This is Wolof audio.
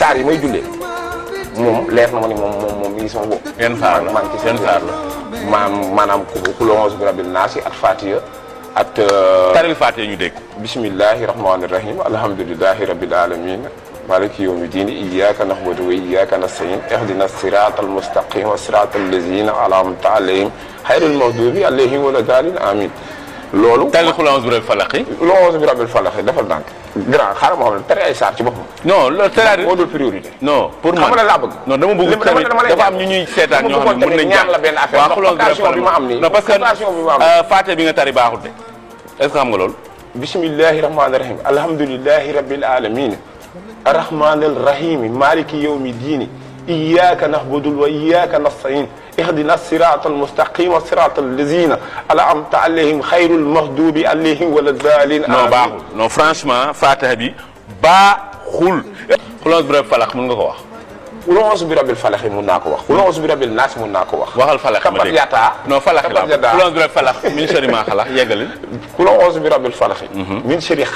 saar yi may jullee moom leer na ma ni moom moom moom mi ngi sama bopp. yan saar la maa ngi ci yan seen saar la. maam maanaam ku ku longe bi rabbil naasi at fatiha at. taril Fatiha ñu dégg. bismillahi rahmani rahim alhamdulillahi rabbil alamin maliki yawmi dini iyyaka na'budu wa iyyaka nasta'in ihdina sirata almustaqim wa sirata allazina an'amta alayhim xayril maghdubi alayhim wala dalin amin loolu taril xul a'uuzu bi rabbil falaq yi. longe bi rabbil falaq defal dànk grand xaaral ma xam ne tere ay saar ci boppam non loolu c'est-à-dire moo dul priorité non pour xam man nga la laa bëgg non dama bëgg Dama- tamit dama lay dafa ñaan. am ñu ñuy seetaan Dama ñoo xam ne bëggoon mën nañ tamit ñaan la benn affaire waaw ndax xulóos bi occasion bi ma am nii non parce que occasion bi ma am nii. euh, Fatiha bi nga tari baaxul de est-ce que xam nga loolu bismillahi rahmani rahim alhamdulillahi rabbil alamin arrahmani arrahim maliki yawmi dini iyyaka na'budu wa iyyaka nasta'in ihdina sirata almustaqim sirata allazina an'amta alayhim khayril maghdubi alayhim wala dalin non baaxul non franchement Fatiha bi baaxul xulóos bi rabbil falaq mën nga ko wax qul a'udhu bi rabbil falaq mun naa ko wax qul a'udhu bi rabbin nas mun naa ko wax waxal falaq ma kabat dégg yata non falaq la kabat yata xulóos bi rabbil falaq min sharri ma xalaq yeggalil qul a'udhu bi rabbil falaq min sharri